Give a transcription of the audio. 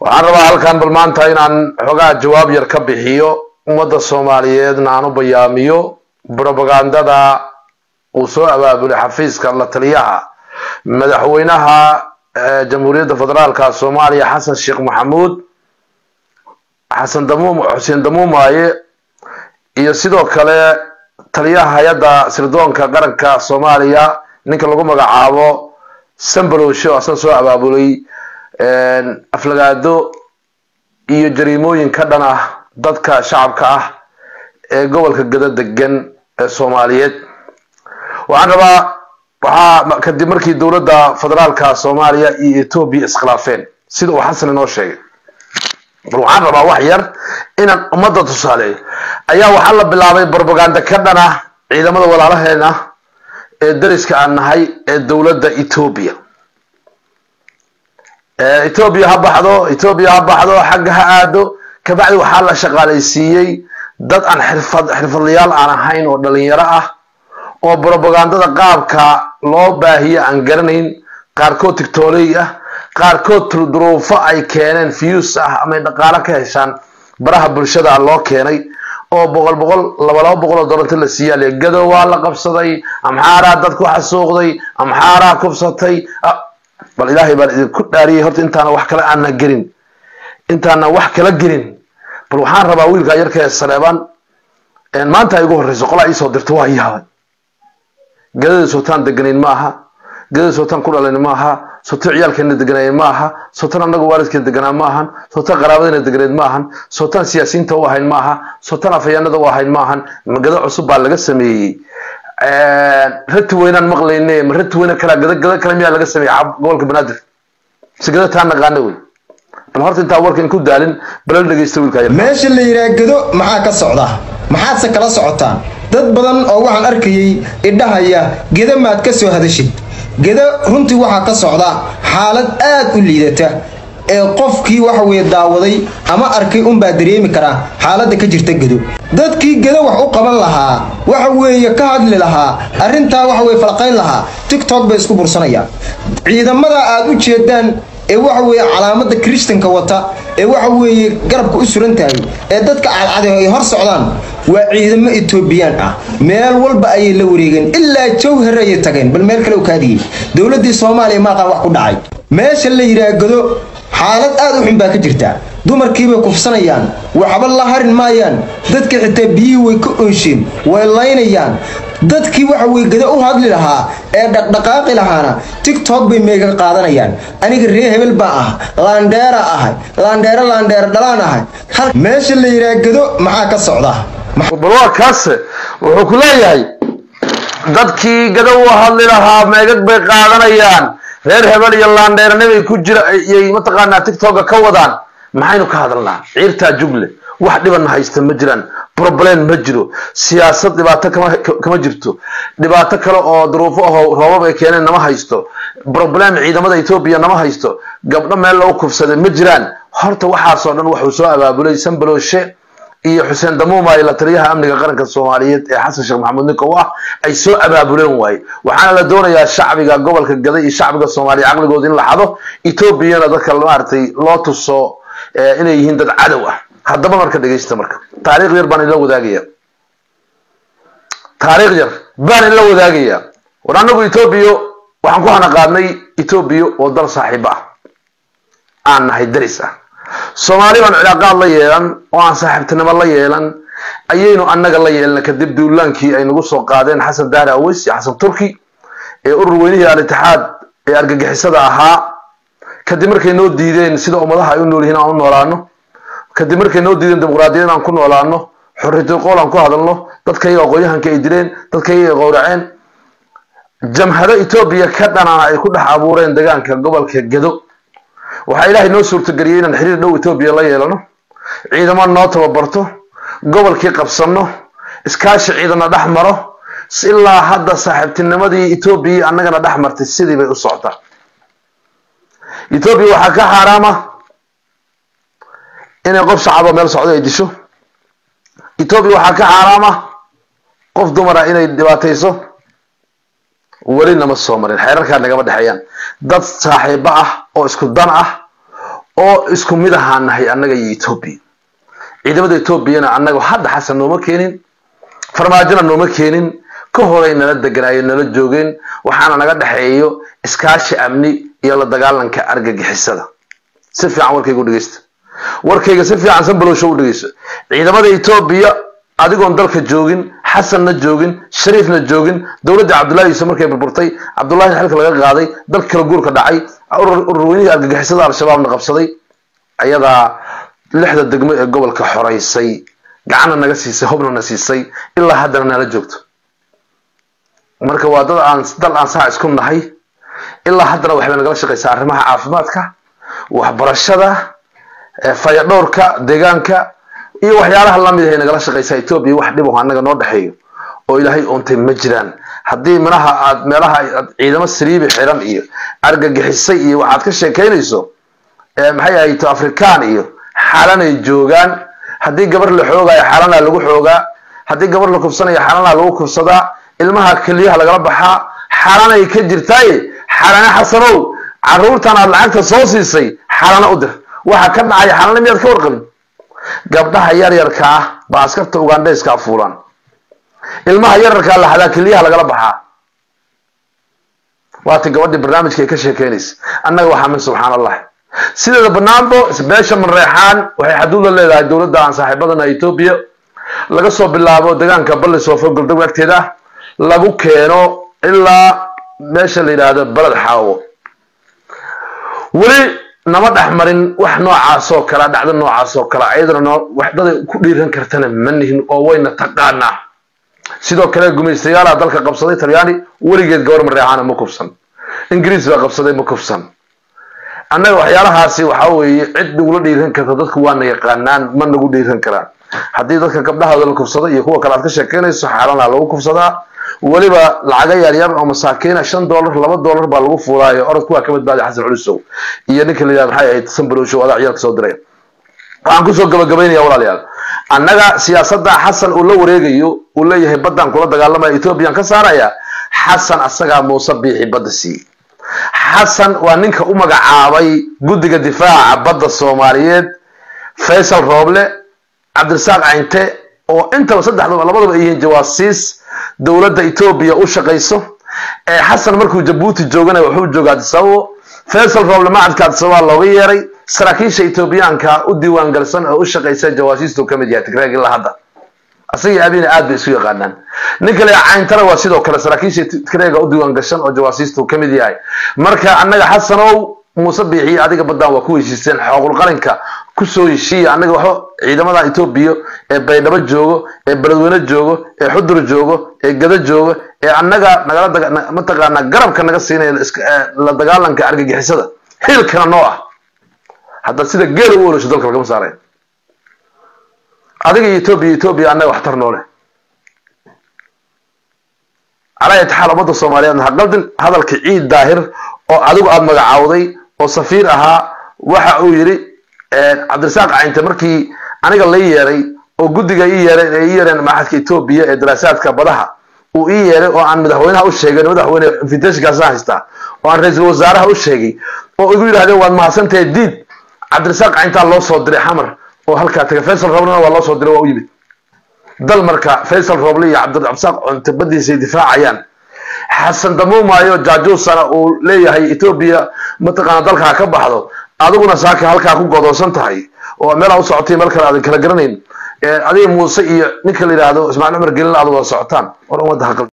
waxaan rabaa halkan bal maanta inaan xoogaa jawaab yar ka bixiyo ummadda soomaaliyeedna aan u bayaamiyo brobagandada uu soo abaabulay xafiiska la taliyaha madaxweynaha jamhuuriyadda federaalka soomaaliya xasan sheekh maxamuud xasan damuum xuseen damuumaaye iyo sidoo kale taliyaha hay-adda sirdoonka qaranka soomaaliya ninka lagu magacaabo sambalowshe oo asan soo abaabulay aflagaado iyo jariimooyin ka dhan ah dadka shacabka ah ee gobolka gado degan ee soomaaliyeed waxaan rabaa waxaa kadib markii dowladda federaalka soomaaliya iyo etoobiya iskhilaafeen sida uu xasan inoo sheegay bal waxaan rabaa wax yar inaan ummadda tusaaleeyo ayaa waxaa la bilaabay brobaganda ka dhan ah ciidamada walaalaheena ee dariska aan nahay ee dowladda etoobiya etoobiya ha baxdo etoobiya ha baxdo xagga ha aado kabacdi waxaa la shaqaalaysiiyey dad aan xirfad xirfadlayaal aan ahayn oo dhalinyaro ah oo brobagandada qaabka loo baahiye aan garanayn qaarkood tigtooley ah qaarkood duruufo ay keeneen fiyus ah ama dhaqaalo ka heshaan baraha bulshada loo keenay oo boqol boqol laba laba boqol oo dolarta la siiyaale gado waa la qabsaday amxaaraa dad ku xasuuqday amxaaraa kubsatay bal ilaahay baan idinku dhaariyey horta intaana wax kale aana gelin intaana wax kala gelin bal waxaan rabaa wiilkaa yarka ee saleebaan maanta ay ugu horreyso qolaa iisoo dirto waa yaabay gadada sootaan deganayn ma aha gadada sootaan ku dhalayn ma aha soto ciyaalkeena deganayn ma aha sotan annagu waalidkeena deganaa ma ahan sotan qaraabadeena deganayd ma ahan sotan siyaasiyiinta u ahayn ma aha sotan afhayaanada u ahayn ma ahan magado cusub baa laga sameeyey rati weynaan maqlayne ma rati weyne kalaa gada gada kale miyaa laga sameeyey gobolka banaadir mise gada taa naqaana wey bal horta intaa warkan ku daalin balal dhegeysta wiilkaa yar meesha la yidhaha gedo maxaa ka socda maxaadse kala socotaan dad badan oo waxaan arkayay idhahaya gedo maad ka soo hadashid gedo runtii waxaa ka socda xaalad aad u liidata ee qofkii waxa weye daawaday ama arkay unbaa dareemi karaa xaaladda ka jirta gedo dadkii gedo wax u qaban lahaa waxa weeye ka hadli lahaa arrintaa waxa weye falqayn lahaa tigtok bay isku bursanayaan ciidamada aad u jeedaan ee waxa weeye calaamada kristanka wata ee waxa weeye garabka u suran tahay ee dadka cadcade ay hor socdaan waa ciidamo etoobiyaan ah meel walba ayay la wareegeen ilaa jawhar ayay tageen bal meel kale u kaadiyey dowladdii soomaaliya maaqaan wax ku dhacay meesha la yidhaha godo xaalad aad u xun baa ka jirta dumarkiibay kufsanayaan waxba la harin maayaan dadka xitaa biyihii way ka oonsheen way laynayaan dadkii waxa weye gada u hadli lahaa ee dhaqdhaqaaqi lahaana tigtok bay meega qaadanayaan aniga ree hebel baa ah laandheera ahay laandheero laandheero dhalaan ahay meesha la yidhaha gado maxaa ka socda bal waa kaase wuxuu ku leeyahay dadkii gado u hadli lahaa meegag bay qaadanayaan reer hebel iyo laandheeranibay ku jira iyay mataqaanaa tigtoka ka wadaan maxaynu ka hadalnaa ciirtaa jugle wax dhibanna haysta ma jiraan problem ma jiro siyaasad dhibaato kama jirto dhibaato kale oo duruufo aho roobab ay keeneen nama haysto problem ciidamada etoobiya nama haysto gabdho meel lagu kufsaday ma jiraan horta waxaasoo dhan wuxuu soo abaabulay sambaloshe iyo xuseen damuumay la taliyaha amniga qaranka soomaaliyeed ee xasan sheekh maxamuud ninka u ah ay soo abaabuleen waaye waxaana la doonayaa shacbiga gobolka gada iyo shacbiga soomaaliya caqligooda in la xado etoobiyana dadka maaragtay loo tuso inay yihiin dad cadow ah haddaba marka dhegeysta marka taariikh yar baan ila wadaagaya taariikh yar baan ila wadaagaya war annagu etoobiya waxaan ku hanaqaadnay etoobiya oo dal saaxiibo ah aan nahay daris ah soomaali baan cilaaqaad la yeelan oo aan saaxiibtinimo la yeelan ayaynu annaga la yeelna kadib duulaankii ay nagu soo qaadeen xasan daahir aweys iyo xasan turki ee urur weynihii al-itixaad ee argagixisada ahaa kadib markay noo diideen sida ummadaha ay u nool yihiin aan u noolaano kadib markay noo diideen dimuqraadiyad aan ku noolaano xorriyatul qowl aan ku hadalno dadkayga aqoonyahanka ay dileen dadkayga ay qowraceen jamhado etoobiya ka dhanana ay ku dhex abuureen degaanka gobolka gado waxaa ilaahay noo suurtageliyey inaan xiriir dhow etoobiya la yeelano ciidamo noo tababarto gobolkii qabsanno iskaashi ciidana dhex maro ilaa hadda saaxiibtinimadii etoobiya annagana dhex martay sidii bay u socotaa etoobiya waxaa ka xaaraama inay qof shacabo meel socdo ay disho etoobiya waxaa ka xaaraama qof dumara inay dhibaatayso weli nama soo marin xeerarkaa nagama dhexeeyaan dad saaxiibo ah oo isku dan ah oo isku mid ahaan nahay annaga iyo etoobiya ciidamada etoobiyana annaga hadda xasan nooma keenin farmaajona nooma keenin ka horay nala deganaayo nala joogeen waxaana naga dhexeeyo iskaashi amni iyo la dagaalanka argagixisada si fiican warkayga u dhegeysta warkayga si fiican sanbalowsho u dhegeyso ciidamada etoobiya adigoon dalka joogin xasanna joogin shariifna joogin dowladda cabdullahi yuusuf markay burburtay cabdullahina xilka laga qaaday dalka kala guurka dhacay ururweynihii argagixisada al-shabaabna qabsaday ayadaa lixda degmo ee gobolka xoraysay gacanna naga siisay hubna na siisay ilaa haddana nala joogto marka waa dad aan dal aan saa isku nahay ilaa haddana waxay nagala shaqaysaa arrimaha caafimaadka waxbarashada fayadhowrka deegaanka iyo waxyaalaha lamid ahay nagala shaqaysaa etoobiya wax dhib annaga noo dhexeeyo oo ilaahay oontay ma jiraan haddii minaha aad meelaha aad ciidamo saliibi xiran iyo argagixisay iyo waxaad ka sheekaynayso maxay ahayto afrikaan iyo xaalanay joogaan haddii gabar la xoogaayo xaalanaa lagu xoogaa haddii gabar la kufsanayo xaalanaa lagu kufsadaa ilmaha keliyaha lagala baxaa xaalanay ka jirtaaye xaalane xasanow caruurtan aad lacagta soo siisay xaalana u dir waxa ka dhacaya xaalana miyaad ka warqabin gabdhaha yaryarka ah baa askarta ugandhayska fuulaan ilmaha yararkaa la hadaa keliyaha lagala baxaa waati gabadhii barnaamijka ay ka sheekeynaysa annaga waxaa min subxaan allah sideeda banaanbo beesha manreexaan waxay xaduud la leedahay dowladda aan saaxiibadana etoobiya laga soo bilaabo deegaanka ballisoofo goldog agteeda lagu keeno ilaa meesha la yidhaahdo beled xaawo weli nama dhex marin wax noocaas oo kale dhacdo noocaas oo kale ayadana noo waxdaday ku dhiiran kartana ma nihin oo wayna taqaanaa sidoo kale gumaystayaala dalka qabsaday talyaani weligeed gabar mareexaana ma kufsan ingiriis baa qabsaday ma kufsan annaga waxyaalahaasi waxa weeye cid nagula dhiiran karta dadku waana yaqaanaan ma nagu dhiiran karaan haddii dadka gabdhahooda la kufsado iyo kuwa kale aad ka sheekeynayso xaalanaa lagu kufsadaa weliba lacaga yaryar oo masaakiina shan dollar laba dollar baa lagu fuulaayo orodku waa ka badbaaday xasan culisow iyo ninka la yidhahda maxay ahayd sanbalowshow adaa ciyaalka soo diray waxaan kusoo gabagabaynaya walaalayaal annaga siyaasadda xasan uu la wareegayo uu leeyahay baddaan kula dagaalamaya ethoobiyan ka saaraya xasan asagaa muuse biixi badda siiyey xasan waa ninka u magacaabay guddiga difaaca badda soomaaliyeed faysal rooble cabdirasaaq cinte oo intaba saddexdaba labadaba ay yihiin jawaasiis dowladda etoobiya u shaqayso ee xasan markuu jabuuti joogana wuxuu jooga adisababo faysal rooble macadka adisababa looga yeeray saraakiisha etoobiyaanka u diiwaan galsan oo u shaqaysa jawaasiistu ka mid yahay tigraag ilaa hadda asagii abiina aad bay isu yaqaanaan ninka le cayntana waa sidoo kale saraakiisha tigraega u diiwaan gashan oo jawaasiistu ka mid yahay marka annaga xasanow muuse biixiye adiga baddaan waa ku heshiiseen xooqul qalinka kusoo heshiiya annaga waxba ciidamada etoobiya ee baydhabo joogo ee beledweyne joogo ee xudur joogo ee gado joogo ee annaga nagala mataqaanaa garabka naga siinaya la dagaalanka argagixisada hiilkana noo ah hadda sida geela u olosho dalka lagama saaraya adiga iyo etoobiya etoobiya annaga waxtar noole calaa itixaal ummadda soomaaliyeedna ha qaldin hadalka ciid daahir oo adigu aada magacaawday oo safiir ahaa waxa uu yidhi cabdirasaaq cayinte markii aniga la yeeray oo guddiga ii yeereen ee ii yeereen maxadka etoobiya ee daraasaadka badaha uu ii yeeray oo aan madaxweynaha u sheegay madaxweyne invitationkaasaan haystaa oo aan ra-iisul wasaaraha u sheegay oo igu yidhahdeen waad mahadsantahay diid cabdirasaaq cayntaa loo soo diray xamar oo halkaa tagay faysal rooblena waa loo soo diray waa u yimid dal marka faysal rooble iyo cabdirasaaq cunte badiisay difaacayaan xasan damuumaayo jaajuusana uu leeyahay etoobiya mataqaana dalka ha ka baxdo adiguna saaka halkaa ku godoonsan tahay oo meelaa u socotay meel kale aadan kala garanayn adiga muuse iyo ninka la yidhaahdo ismaaciil cumar gelin aad wada socotaan war ummadda ha